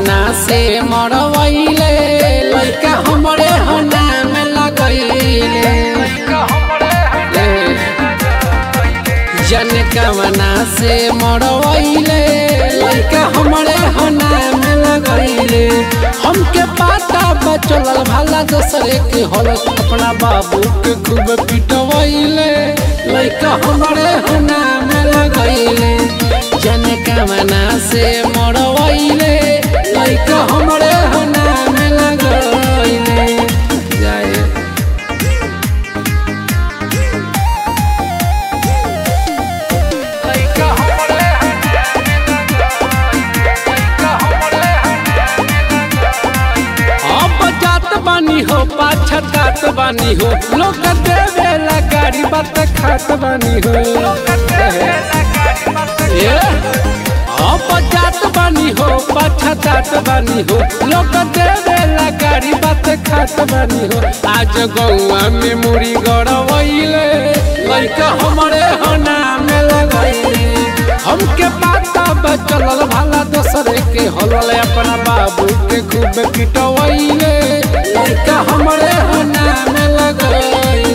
कवना से मरवैले लइका हमरे हना में लगैले जन कवना से मरवैले लइका हमरे हना में लगैले हमके पाता बचल भला दूसरे के हल अपना बाबू के खूब पिटवैले लइका हमरे हना में लगैले जन कवना से मरवैले लइका हमरे हना में लगैले जाए अब जात बानी हो पाछतात बानी हो लोग देवेला गाड़ी बात खात बानी हो ए, अब जात बानी हो पाछतात बानी हो लोग देवेला गाड़ी बात खात बानी हो आज गौआ में मुड़ी गड़वैले लइका हमरे होना में लगैले हमके पाता बचल भाला दोसरे के हलल अपना बाबू के खूब पिटवैले लइका हमरे होना में लगैले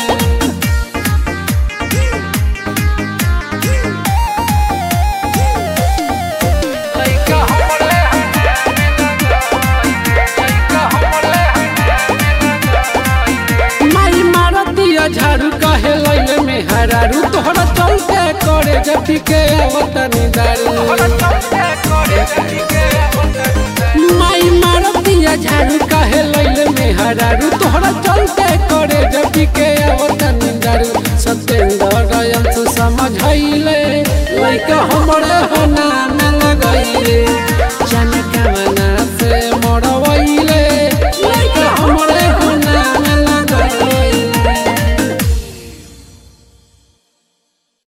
माई मारतिया झाड़ू कहे लैले में हरारू तोहरा चलते करे जबी के अवतनी दारू माई मारतिया झाड़ू कहे लैले में हरारू तोहरा चलते करे जबी के अवतनी दारू सत्येंद्र अंश समझैले लइका हमरे होना में लगैले